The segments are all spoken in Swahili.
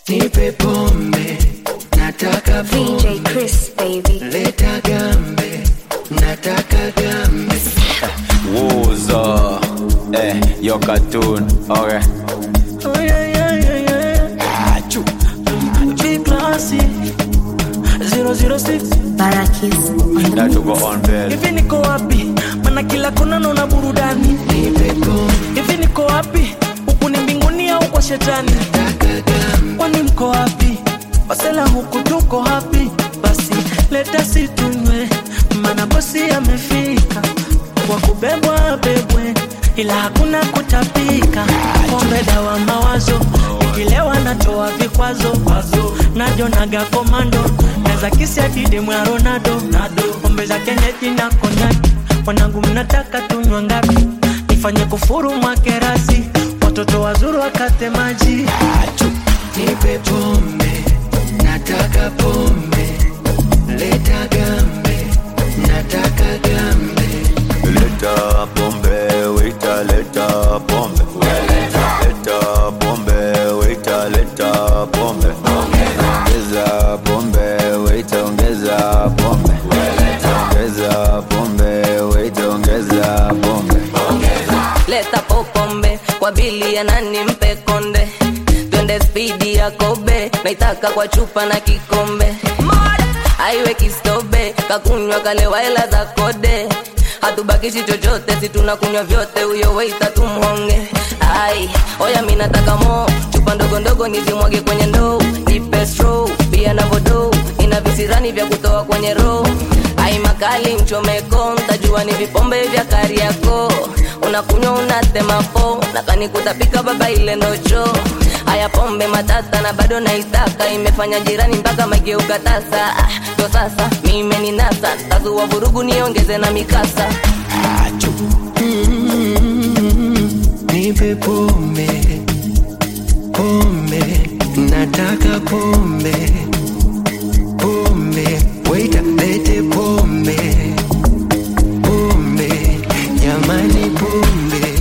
nipe pombe nataka VJ Chris, baby. leta gambe nataka gambe Wuzo, eh, yo cartoon, okay. Oh, yeah, yeah, yeah, yeah. Achu. Big classy. 006 Barakis on the That to go mix. on bell. hivi niko wapi mana kila kona naona burudani nipe pombe hivi niko wapi huku ni mbinguni au kwa shetani nataka gambe kwani mko wapi wasela huku tuko hapi basi leta situnywe mana bosi amefika kwa kubebwa bebwe ila hakuna kutapika pombe dawa mawazo ikilewa natoa vikwazo najonaga komando naza kisi adide mwa ronaldo pombe za kenyeji na konyaki wanangu mnataka tunywa ngapi nifanye kufuru mwakerasi watoto wazuru wakate maji nipe pombe nataka pombe leta gambe nataka gambe Leta pombe, waiter, leta pombe. Leta pombe, waiter, leta pombe. Ongeza pombe, waiter, ongeza pombe. Ongeza pombe, waiter, ongeza pombe. leta popombe kwa bili ya nani mpe konde twende spidi ya kobe naitaka kwa chupa na kikombe aiwe kistobe kakunywa kalewa hela za kode hatubakishi chochote si tunakunywa vyote huyo weita tumhonge ai oya mi nataka mo chupa ndogo ndogo nizimwage kwenye ndoo nipe stro pia na vodo ina visirani vya kutoa kwenye roho ai makali mchomeko ntajua ni vipombe vya kariako unakunywa unatema po nakani kutapika baba ile ndocho haya pombe matata na bado naitaka imefanya jirani mpaka mageuka tasa ah, ndo sasa mime ni nasa tazua vurugu niongeze na mikasa nipe pombe pombe nataka pombe pombe waita lete pombe pombe jamani pombe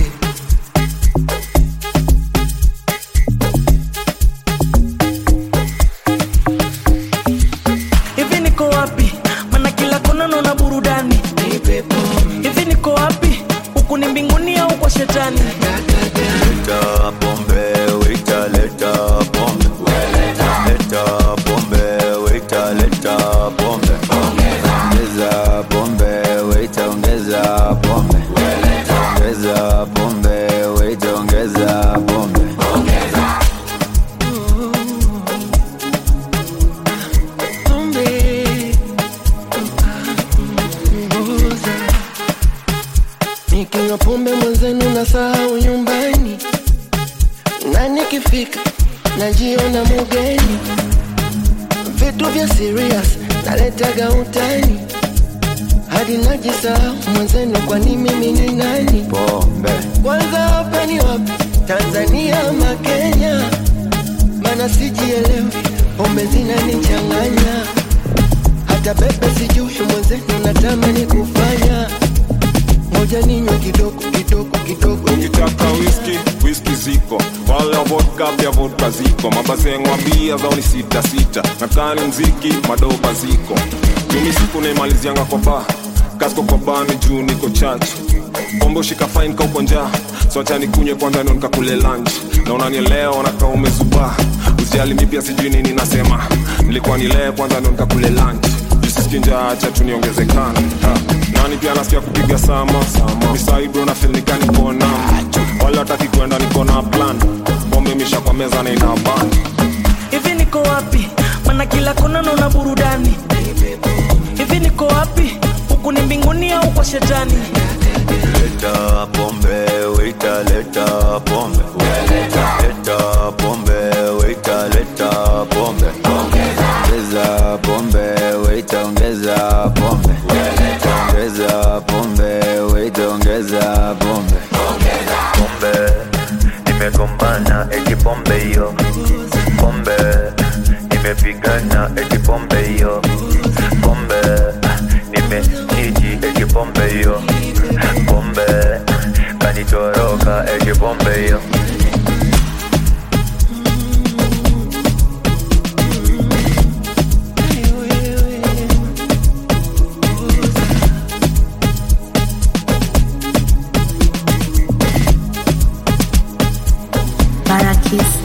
hivi niko wapi mana kila kona naona burudani nipe pombe hivi niko wapi huku ni mbinguni au kwa shetani nataka gambe Leta pombe, waiter, leta pombe. Leta pombe, waiter, leta pombe. Ongeza pombe, waiter, ongeza pombe. Ongeza pombe, waiter, ongeza pombe. pombe ngoza nikinywa pombe mwenzenu na sahau nyumbani na nikifika najiona mugeni vitu vya serious naletaga utani hadi najisahau mwenzenu kwani mimi ni nani Pombe. kwanza hapa ni wapi tanzania ama kenya mana sijielewi pombe zinanichanganya hata bebe sijui mwenzenu natamani kufanya moja ninywe kidogo kidogo kidogo ukitaka whisky whisky ziko wale wa vodka pia vodka ziko mabazengwa bia zao ni sita sita nakani mziki madoba ziko mimi siku naimalizianga kwa ba kasko kwa bani juu niko church pombe ushika fine kauko njaa so acha nikunywe kwanza ndio nikakule lunch na unanielewa nakaa umezubaa usijali mi pia sijui nini nasema nilikuwa nilee kwanza ndio nikakule lunch jisisiki njaa acha tu niongezekana Ha. nani pia nasikia kupiga sama misaido na filnikani kona wala hataki kwenda niko na plan pombe imesha kwa meza na ina band hivi niko wapi mana kila kona naona burudani hivi niko wapi huku ni mbinguni au kwa shetani Leta pombe, waiter, leta pombe. Leta pombe, waiter, leta pombe. Ongeza pombe, waiter, ongeza pombe. Ongeza pombe, waiter, ongeza pombe. pombe nimegombana eti pombe hiyo pombe nimepigana eti pombe hiyo pombe nimeniji eti pombe hiyo pombe kanitoroka eti pombe hiyo Kiss